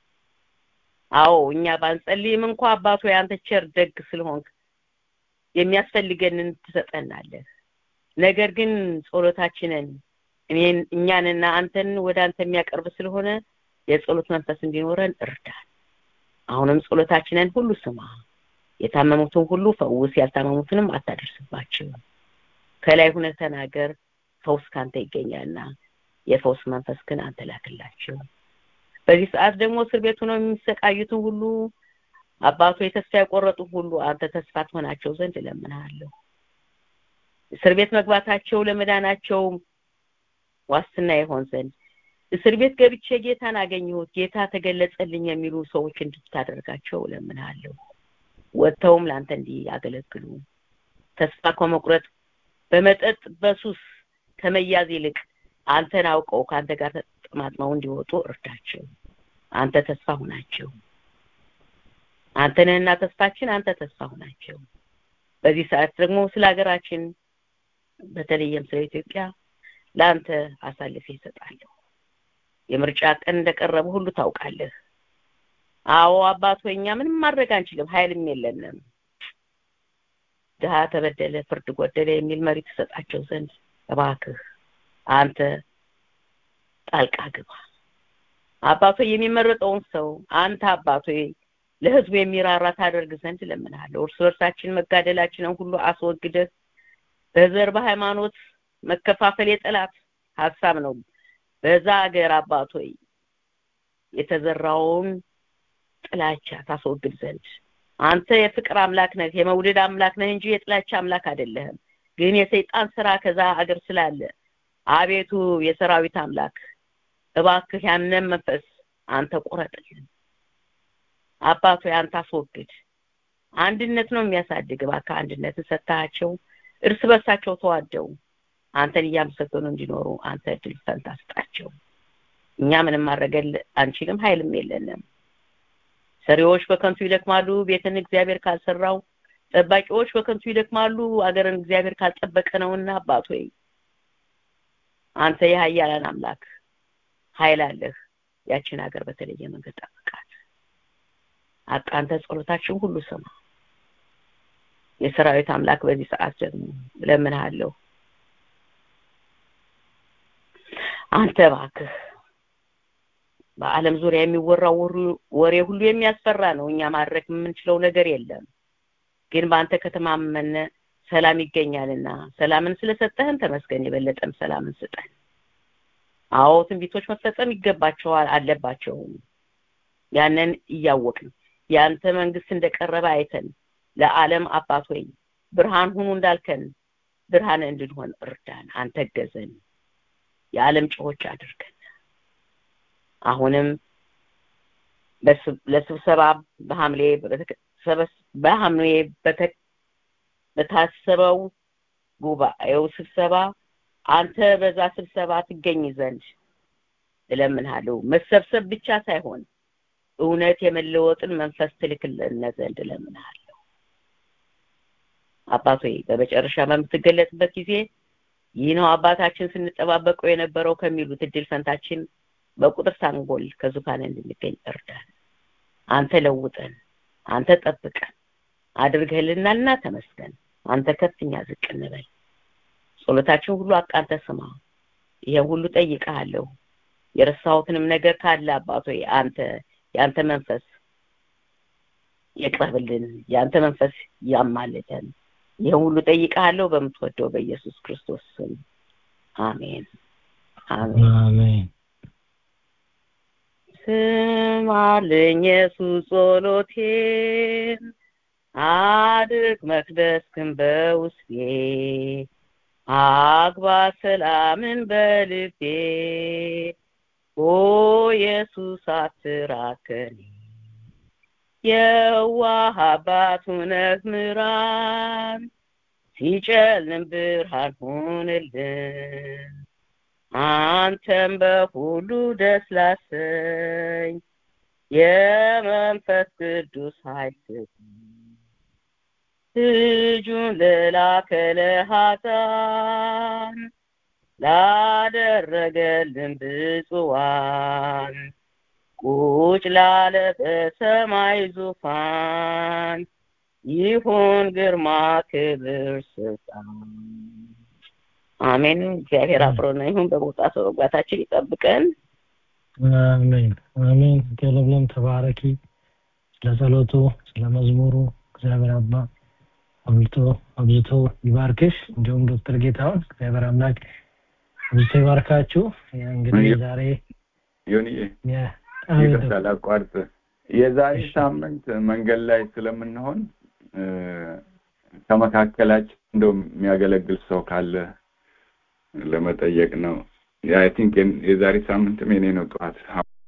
አዎ እኛ ባንጸልይም እንኳ አባቶ ያንተ ቸር ደግ ስለሆንክ የሚያስፈልገንን ትሰጠናለህ። ነገር ግን ጸሎታችንን እኔን እኛንና አንተን ወደ አንተ የሚያቀርብ ስለሆነ የጸሎት መንፈስ እንዲኖረን እርዳን። አሁንም ጸሎታችንን ሁሉ ስማ። የታመሙትን ሁሉ ፈውስ ያልታመሙትንም አታደርስባቸው ከላይ ሁነህ ተናገር ፈውስ ካንተ ይገኛልና የፈውስ መንፈስ ግን አንተ ላክላቸው በዚህ ሰዓት ደግሞ እስር ቤት ሆነው የሚሰቃዩትን ሁሉ አባቶ የተስፋ የቆረጡ ሁሉ አንተ ተስፋ ትሆናቸው ዘንድ እለምንሃለሁ እስር ቤት መግባታቸው ለመዳናቸው ዋስትና ይሆን ዘንድ እስር ቤት ገብቼ ጌታን አገኘሁት ጌታ ተገለጸልኝ የሚሉ ሰዎች እንድታደርጋቸው እለምንሃለሁ ወጥተውም ለአንተ እንዲያገለግሉ ተስፋ ከመቁረጥ በመጠጥ በሱስ ከመያዝ ይልቅ አንተን አውቀው ከአንተ ጋር ተጠማጥመው እንዲወጡ እርዳቸው አንተ ተስፋ ሁናቸው አንተ ነህና ተስፋችን አንተ ተስፋ ሁናቸው በዚህ ሰዓት ደግሞ ስለ ሀገራችን በተለይም ስለ ኢትዮጵያ ለአንተ አሳልፌ ይሰጣለሁ የምርጫ ቀን እንደቀረበ ሁሉ ታውቃለህ አዎ አባት ሆይ እኛ ምንም ማድረግ አንችልም ኃይልም የለንም ድሀ ተበደለ ፍርድ ጎደለ የሚል መሪ ትሰጣቸው ዘንድ እባክህ አንተ ጣልቃ ግባ አባቶ የሚመረጠውን ሰው አንተ አባቶ ለህዝቡ የሚራራ ታደርግ ዘንድ ለምንሃለሁ እርስ በርሳችን መጋደላችንን ሁሉ አስወግደህ በዘር በሃይማኖት መከፋፈል የጠላት ሀሳብ ነው በዛ ሀገር አባቶይ የተዘራውን ጥላቻ ታስወግድ ዘንድ አንተ የፍቅር አምላክ ነህ የመውደድ አምላክ ነህ እንጂ የጥላቻ አምላክ አይደለህም ግን የሰይጣን ስራ ከዛ ሀገር ስላለ አቤቱ የሰራዊት አምላክ እባክህ ያንን መንፈስ አንተ ቁረጥልን አባቶ አንተ አስወግድ አንድነት ነው የሚያሳድግ እባክህ አንድነትን ሰጥታቸው እርስ በርሳቸው ተዋደው አንተን እያመሰገኑ እንዲኖሩ አንተ እድል ፈንታ ስጣቸው እኛ ምንም ማድረገል አንችልም ኃይልም የለንም ሰሪዎች በከንቱ ይደክማሉ ቤትን እግዚአብሔር ካልሰራው ጠባቂዎች በከንቱ ይደክማሉ አገርን እግዚአብሔር ካልጠበቀ ነውና አባት ሆይ አንተ የሀያላን አምላክ ኃይል አለህ ያችን ሀገር በተለየ መንገድ ጠብቃት አንተ ጸሎታችን ሁሉ ስማ የሰራዊት አምላክ በዚህ ሰዓት ደግሞ እለምንሃለሁ አንተ እባክህ በአለም ዙሪያ የሚወራው ወሬ ሁሉ የሚያስፈራ ነው እኛ ማድረግ የምንችለው ነገር የለም ግን በአንተ ከተማመነ ሰላም ይገኛልና ሰላምን ስለሰጠህን ተመስገን የበለጠም ሰላምን ስጠን አዎ ትንቢቶች መፈጸም ይገባቸዋል አለባቸው ያንን እያወቅን የአንተ መንግስት እንደቀረበ አይተን ለዓለም አባት ሆይ ብርሃን ሁኑ እንዳልከን ብርሃን እንድንሆን እርዳን አንተ ገዘን የዓለም ጨዎች አድርገን አሁንም ለስብሰባ በሐምሌ በሐምሌ በታሰበው ጉባኤው ስብሰባ አንተ በዛ ስብሰባ ትገኝ ዘንድ እለምንሃለሁ መሰብሰብ ብቻ ሳይሆን እውነት የመለወጥን መንፈስ ትልክልን ዘንድ እለምንሃለሁ አባቶ በመጨረሻ በምትገለጥበት ጊዜ ይህ ነው አባታችን ስንጠባበቀው የነበረው ከሚሉት እድል ፈንታችን በቁጥር ሳንጎል ከዙፋን እንድንገኝ እርዳን አንተ ለውጠን አንተ ጠብቀን አድርገህልናልና ተመስገን አንተ ከፍኛ ዝቅ እንበል ጸሎታችን ሁሉ አቃንተ ስማ ይሄን ሁሉ ጠይቀሃለሁ የረሳሁትንም ነገር ካለ አባቶ አንተ የአንተ መንፈስ ይቅረብልን የአንተ መንፈስ ያማልደን ይህን ሁሉ ጠይቀሃለሁ በምትወደው በኢየሱስ ክርስቶስ ስም አሜን አሜን አሜን ስማልኝ ኢየሱስ ጸሎቴን አድርግ መቅደስክን በውስጤ አግባ ሰላምን በልቤ ኦ ኢየሱስ አትራከኒ የዋህ አባት ሁነህ ምራን ሲጨልም ብርሃን ሁንልን አንተም በሁሉ ደስ ላሰኝ የመንፈስ ቅዱስ ኃይል ልጁን ለላከ ለኃጥአን ላደረገልን ብፁዋን ቁጭ ላለ በሰማይ ዙፋን ይሁን ግርማ ክብር ስልጣን አሜን እግዚአብሔር አብሮን ይሁን በመውጣት በመግባታችን ይጠብቀን አሜን አሜን ለምለም ተባረኪ ስለ ጸሎቱ ስለ መዝሙሩ እግዚአብሔር አባ አብልቶ አብዝቶ ይባርክሽ። እንዲሁም ዶክተር ጌታሁን እግዚአብሔር አምላክ አብዝቶ ይባርካችሁ። እንግዲህ ዛሬ ዮኒዬ ይቅርታ ላቋርጥ። የዛሬ ሳምንት መንገድ ላይ ስለምንሆን ከመካከላችን እንደው የሚያገለግል ሰው ካለ ለመጠየቅ ነው። አይ ቲንክ የዛሬ ሳምንትም የኔ ነው ጠዋት